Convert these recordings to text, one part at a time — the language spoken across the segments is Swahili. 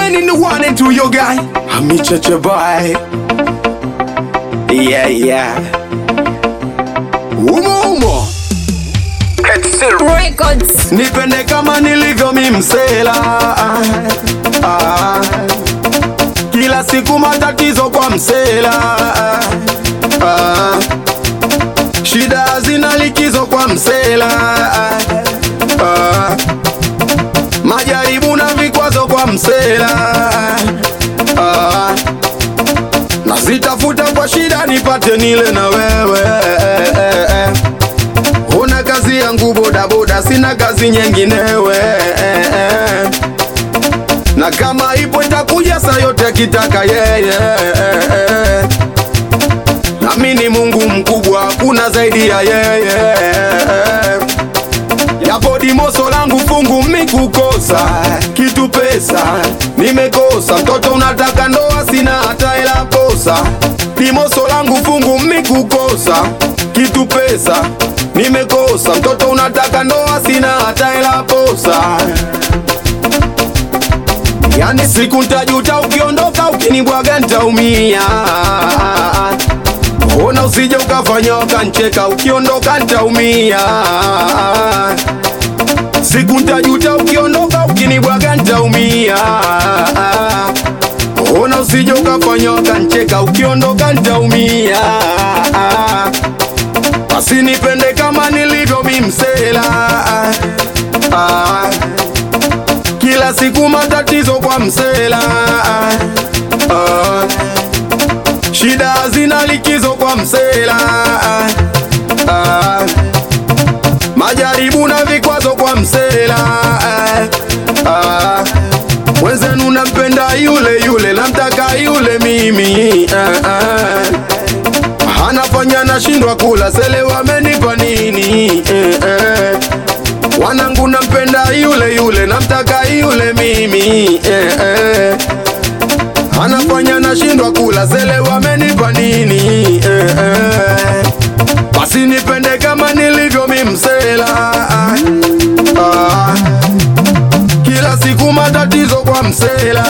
representing the one and two, yo guy. I'm a church boy. Yeah, yeah. Umo umo. Records. Nipende kama nilivyo mi msela ah, kila siku matatizo kwa msela ah, shida hazina likizo kwa msela ah, majaribu na vikwazo kwa msela ah, nazitafuta kwa shida nipate nile na wewe Una kazi yangu bodaboda, sina kazi nyinginewe na kama ipo itakuja saa yote akitaka yeye. Nami ni Mungu mkubwa, hakuna zaidi ya yeye. Yapo dimoso langu fungu mikukosa kitu pesa nimekosa, mtoto unataka ndoa, sina hata hela kosa. Dimoso langu fungu mikukosa kitu pesa nimekosa, mtoto unataka ndoa, sina hata hela posa. Yani siku ntajuta ukiondoka, ukinibwaga ntaumia. Ona usije ukafanya wakancheka, ukiondoka ntaumia. Siku ntajuta ukiondoka, ukinibwaga ntaumia. Ona usije ukafanya wakancheka, ukiondoka ntaumia. Basi nipende kama nilivyo mimsela ah, kila siku matatizo kwa msela ah, shida hazina likizo kwa msela ah, majaribu na vikwazo kwa msela ah, mwenzenu nampenda yule yule, namtaka yule mimi ah, ah, anafanya nashindwa kula sele, wamenipa nini eh, eh. Wanangu nampenda yule yule, namtaka yule mimi eh, eh. Anafanya nashindwa kula sele, wamenipa nini eh, eh. Basi nipende kama nilivyo mimsela ah, kila siku matatizo kwa msela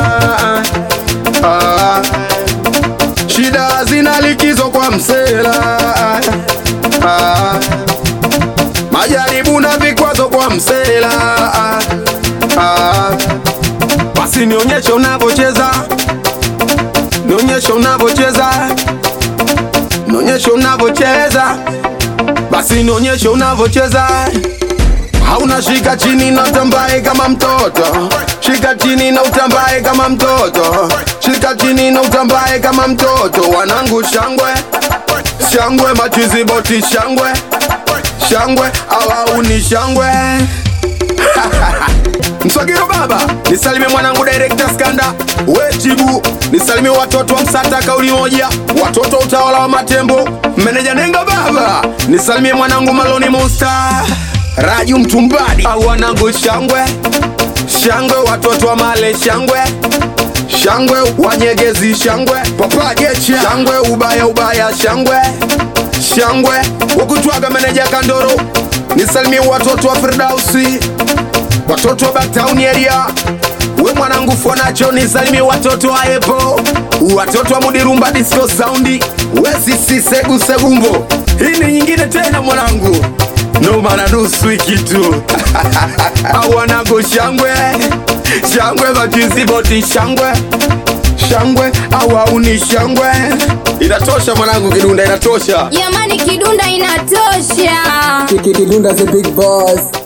ah, shida hazina likizo kwa msela ah, majaribu na vikwazo kwa msela ah, basi nionyeshe unavyocheza, nionyeshe unavyocheza, nionyeshe unavyocheza, basi nionyeshe unavyocheza hauna shika chini na utambaye kama mtoto, shika chini na utambaye kama mtoto, shika chini na utambaye kama mtoto. Wanangu shangwe shangwe, machizi boti shangwe shangwe, awauni shangwe Mswagiro baba, nisalimie mwanangu director Skanda, we Chibu, nisalimie watoto wa Msata kauli moja, watoto wa utawala wa Matembo, meneja Nenga baba, nisalimie mwanangu Maloni Monster, Raju Mtumbadi, au wanangu shangwe shangwe, watoto wa Male shangwe shangwe, wanyegezi shangwe, papa Gecha shangwe, ubaya ubaya shangwe shangwe, wakutwaga meneja Kandoro, nisalimie watoto wa Firdausi watoto wa Backtown area, we mwanangu Fonacho, nisalimie watoto wa Epo, watoto wa Mudirumba disco soundi, we sisi segu segumbo. Hii ni nyingine tena mwanangu, no mana nusu wiki tu au wanangu shangwe shangwe, machizi boti shangwe shangwe, au auni shangwe. Inatosha mwanangu, Kidunda inatosha. Jamani, kidunda inatosha. Kidunda the big boss.